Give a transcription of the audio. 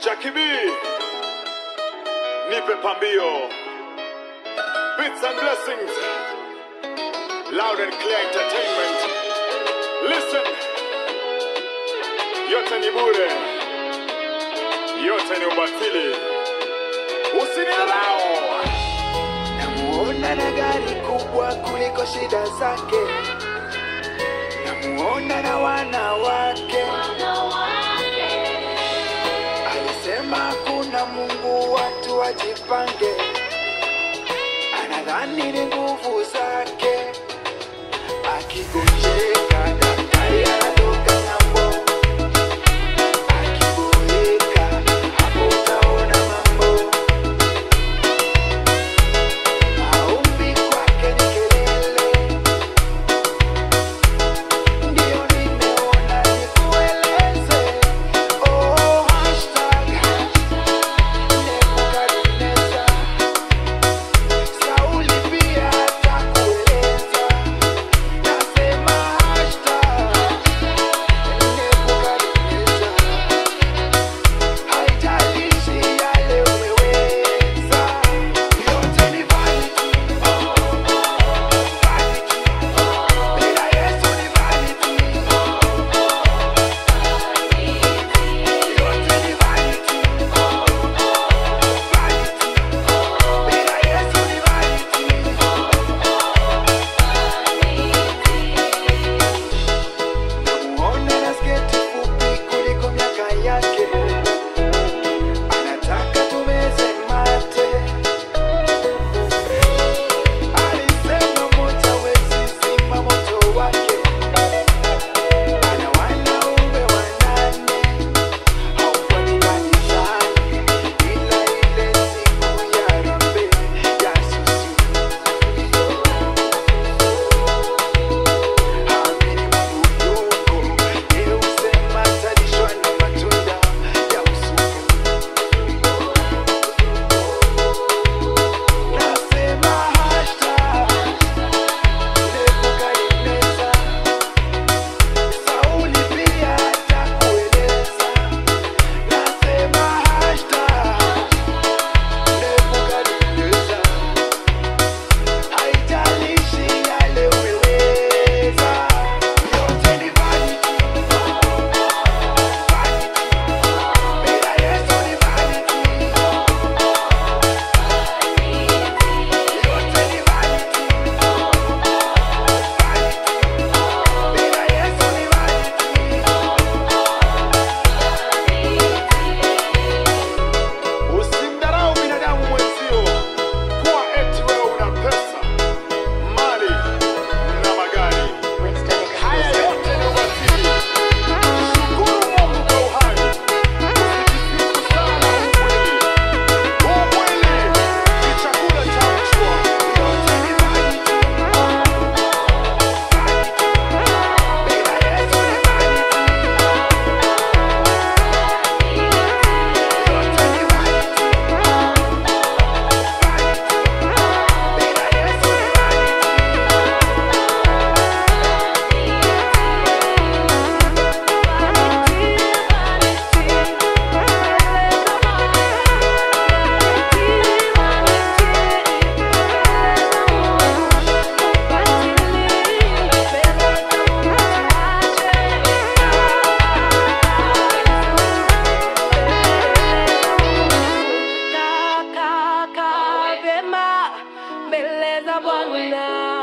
Jackie B, nipe pambio. Bits and blessings. Loud and clear entertainment. Listen. Yote ni bure. Yote ni ubatili. Usinidharau. Namuona na gari kubwa kuliko shida zake, namuona na wanawake. Alisema kuna Mungu, watu wajipange. Anadhani ni nguvu zake, akigonjeka daktari anatoka ng'ambo, akiboeka hapo utaona mambo. Maombi kwake ni kelele, ndio nimeona nikueleze. Oh, hashtag Nebukadneza, Sauli pia atakueleza. Nasema hashtag Nebukadneza, haijalishi yale umeweza, yote ni vanity. Bila Yesu ni vanity. Yote ni vanity. Vanity. Bila Yesu ni vanity. Namuona na sketi fupi kuliko miaka yake, anataka tumeze mate. Alisema moja wezi zima moto wake, ana wanaume wanane, haufuati kanisani, ila ile siku ya rambe ya susu. Amini Mungu yuko, yeye husema atalishwa na matunda ya usuku. Nasema hashtag Nebukadneza, Sauli pia atakueleza. Nasema hashtag Nebukadneza, haijalishi yale umeweza, yote ni vanity. Vanity. Bila Yesu ni vanity. Yote ni vanity. Vanity. Bila Yesu ni vanity. Usimdharau binadamu mwenzio kuwa eti wewe una pesa, mali na magari. Haya yote ni ubatili. Shukuru Mungu kwa uhai. Usijisifu sana huu mwili. Huu mwili ni chakula cha mchwa. Yote ni vanity. Vanity. Bila Yesu ni vanity. Yote ni vanity. Vanity. Bila Yesu ni vanity. Kaka vyema mbele za Bwana